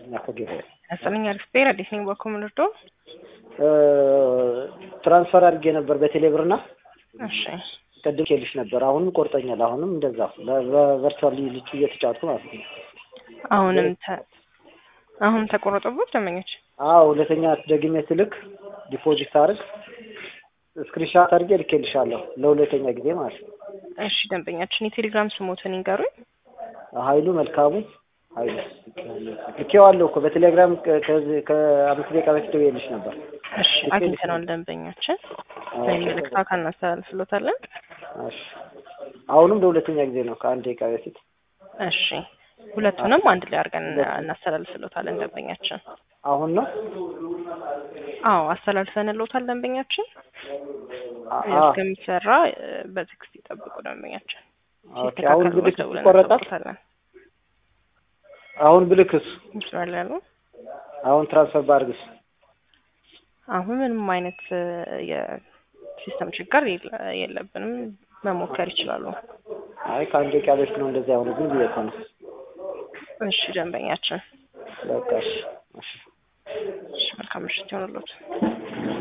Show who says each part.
Speaker 1: እኛ ከገበያ
Speaker 2: ያስጠለኛ ሪስፔር አዲስ ነኝ በኩል ምንርዶ
Speaker 1: ትራንስፈር አድርጌ ነበር በቴሌ ብርና
Speaker 2: እሺ
Speaker 1: ቅድም ኬልሽ ነበር። አሁንም ቆርጠኛል። አሁንም እንደዛ በቨርቹዋል ልጭ እየተጫወቱ ማለት ነው።
Speaker 2: አሁንም ተ አሁን ተቆረጠቦት ደንበኞች
Speaker 1: አዎ ሁለተኛ ደግሜ ስልክ ዲፖዚት አድርግ ስክሪንሻት አድርጌ ልኬልሻለሁ ለሁለተኛ ጊዜ ማለት ነው።
Speaker 2: እሺ ደንበኛችን የቴሌግራም ስሞትን ይንገሩኝ።
Speaker 1: ኃይሉ መልካሙ ኃይሉ ልኬዋለሁ እኮ በቴሌግራም ከዚህ ከአምስት ደቂቃ በፊት ደውዬልሽ ነበር።
Speaker 2: እሺ አግኝተነዋል ደንበኛችን መልእክት አካል እናስተላልፍሎታለን።
Speaker 1: እሺ አሁንም ለሁለተኛ ጊዜ ነው ከአንድ ደቂቃ በፊት
Speaker 2: እሺ ሁለቱንም አንድ ላይ አድርገን እናስተላልፍሎታለን ደንበኛችን።
Speaker 1: አሁን ነው
Speaker 2: አዎ አስተላልፈንሎታል ደንበኛችን።
Speaker 1: አ-
Speaker 2: እስከሚሰራ በቴክስት ይጠብቁ ደንበኛችን።
Speaker 1: ኦኬ አሁን ብልክ
Speaker 2: ደውለን
Speaker 1: ይቆረጣል።
Speaker 2: እናሳውቆታለን።
Speaker 1: አሁን ብልክስ
Speaker 2: ይችላል ያሉ
Speaker 1: አሁን ትራንስፈር ባርግስ
Speaker 2: አሁን ምንም አይነት እ፣ የሲስተም ችግር የለ- የለብንም። መሞከር ይችላሉ።
Speaker 1: አይ ከአንድ ደቂቃ በፊት ነው እንደዚያ የሆነ ግን ብዬ እኮ ነው።
Speaker 2: እሺ ደንበኛችን፣
Speaker 1: በቃ እሺ እሺ
Speaker 2: እሺ መልካም ምሽት ይሆንሎት።